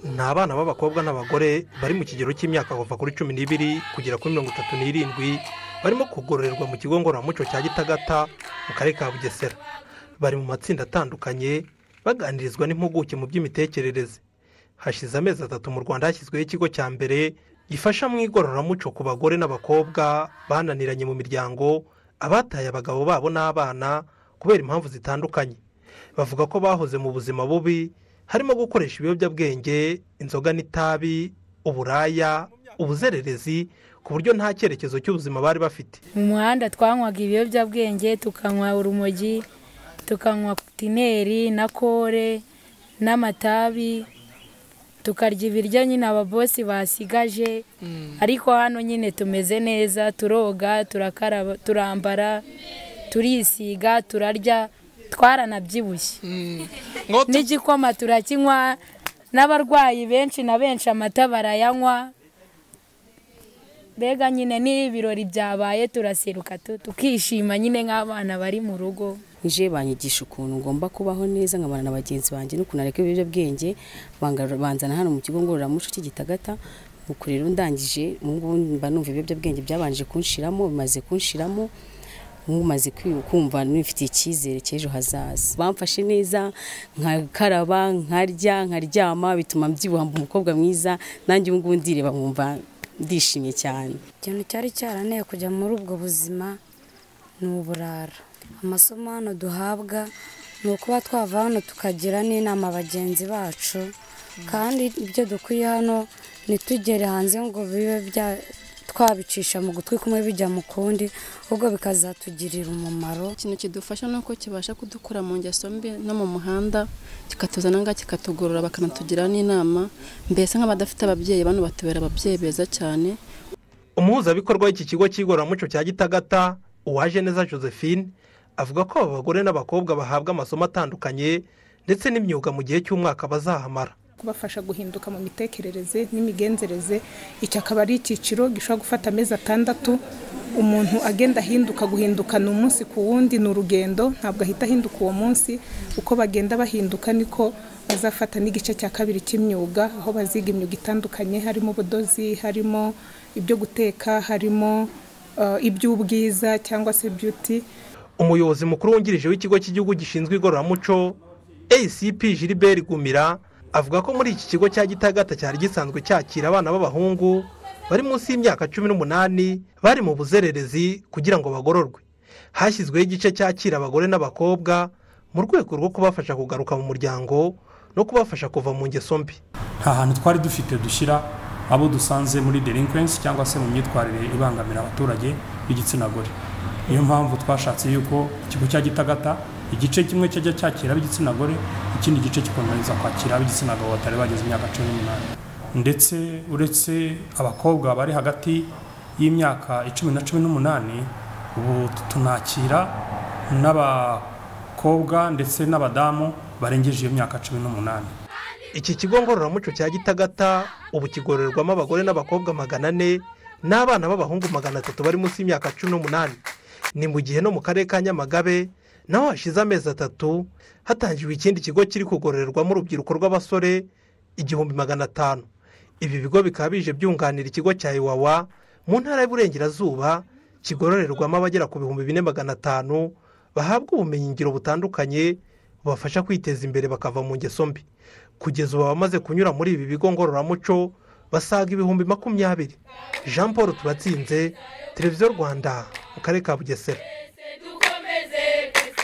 ni abana b'abakobwa n'abagore bari mu kigero cy'imyaka kuva kuri cumi n'ibiri kugera kuri mirongo itatu n'irindwi barimo kugororerwa mu kigo ngororamuco cya gitagata mu karere ka bugesera bari mu matsinda atandukanye baganirizwa n'impuguke mu by'imitekerereze hashize amezi atatu mu rwanda hashyizweho ikigo cya mbere gifasha mu igororamuco ku bagore n'abakobwa bananiranye mu miryango abataye abagabo babo n'abana kubera impamvu zitandukanye bavuga ko bahoze mu buzima bubi harimo gukoresha ibiyobyabwenge inzoga n'itabi uburaya ubuzererezi ku buryo nta cyerekezo cy'ubuzima bari bafite mu muhanda twanywaga ibiyobyabwenge tukanywa urumogi tukanywa tineri na kore n'amatabi tukarya ibiryo nyine ababosi basigaje ariko hano nyine tumeze neza turoga turakaraba turambara turisiga turarya twaranabyibushye n'igikoma turakinywa n'abarwayi benshi na benshi amata barayanywa mbega nyine n'iyo ibirori byabaye turaseruka tu- tukishima nyine nk'abana bari mu rugo nje banyigisha ukuntu ngomba kubaho neza nkabana na bagenzi banjye n'ukuntu areka ibiyobyabwenge banga- banzana hano mu kigo ngororamuco cy'igitagata nuko rero ndangije ubu ngubu mba numva ibiyobyabwenge byabanje kunshiramo bimaze kunshiramo mumaze kumva nifitiye icyizere cy'ejo hazaza bamfashe neza nkakaraba nkarya nkaryama bituma mbyibuha mba umukobwa mwiza nanjye ubu ngubu ndireba nkumva ndishimye cyane ikintu cyari cyaraneye kujya muri ubwo buzima ni uburara amasomo hano duhabwa ni ukuba twava hano tukagira n'inama bagenzi bacu kandi ibyo dukwiye hano ntitugere hanze ngo bibe bya twabicisha mu gutwi kumwe bijya mu kundi ahubwo bikazatugirira umumaro ikintu kidufasha ni uko kibasha kudukura mu ngeso mbi no mu muhanda kikatuzana ngaha kikatugorora bakanatugira n'inama mbese nk'abadafite ababyeyi bano batubera ababyeyi beza cyane umuhuzabikorwa w'iki kigo cy'igororamuco cya gitagata uwaje neza josephine avuga ko aba bagore n'abakobwa bahabwa amasomo atandukanye ndetse n'imyuga mu gihe cy'umwaka bazahamara kubafasha guhinduka mu mitekerereze n'imigenzereze iki akaba ari icyiciro gishobora gufata amezi atandatu umuntu agenda ahinduka guhindukana umunsi ku wundi ni urugendo ntabwo ahita ahinduka uwo munsi uko bagenda bahinduka niko bazafata n'igice cya kabiri cy'imyuga aho baziga imyuga itandukanye harimo ubudozi harimo ibyo guteka harimo eh, iby'ubwiza cyangwa se beauty umuyobozi mukuru wungirije w'ikigo cy'igihugu gishinzwe igororamuco acp gilbert gumira avuga ko muri iki kigo cya gitagata cyari gisanzwe cyakira abana b'abahungu bari munsi y'imyaka cumi n'umunani bari mu buzererezi kugira ngo bagororwe hashyizweho igice cyakira abagore n'abakobwa mu rwego rwo kubafasha kugaruka mu muryango no kubafasha kuva mu ngeso mbi nta hantu twari dufite dushyira abo dusanze muri delinquency cyangwa se mu myitwarire ibangamira abaturage b'igitsina gore niyo mpamvu twashatse yuko ikigo cya gitagata igice kimwe cyajya cyakira ab'igitsina gore ikindi gice kikomeza kwakira ab'igitsina gabo batari bageze imyaka cumi n'umunani ndetse uretse abakobwa bari hagati y'imyaka icumi na cumi n'umunani ubu tunakira n'abakobwa ndetse n'abadamu barengeje iyo myaka cumi n'umunani iki kigo ngororamuco cya gitagata ubu kigororerwamo abagore n'abakobwa magana ane n'abana b'abahungu magana atatu bari munsi y'imyaka cumi n'umunani ni mu gihe no mu karere ka nyamagabe naho hashize amezi atatu hatangiwe ikindi kigo kiri kugororerwamo urubyiruko rw'abasore igihumbi magana atanu ibi bigo bikaba bije byunganira ikigo cya iwawa mu ntara y'uburengerazuba kigororerwamo abagera ku bihumbi bine magana atanu bahabwa ubumenyingiro butandukanye bubafasha kwiteza imbere bakava mu ngeso mbi kugeza ubu abamaze kunyura muri ibi bigo ngororamuco basaga ibihumbi makumyabiri jean paul turatsinze televiziyo rwanda mu karere ka bugesera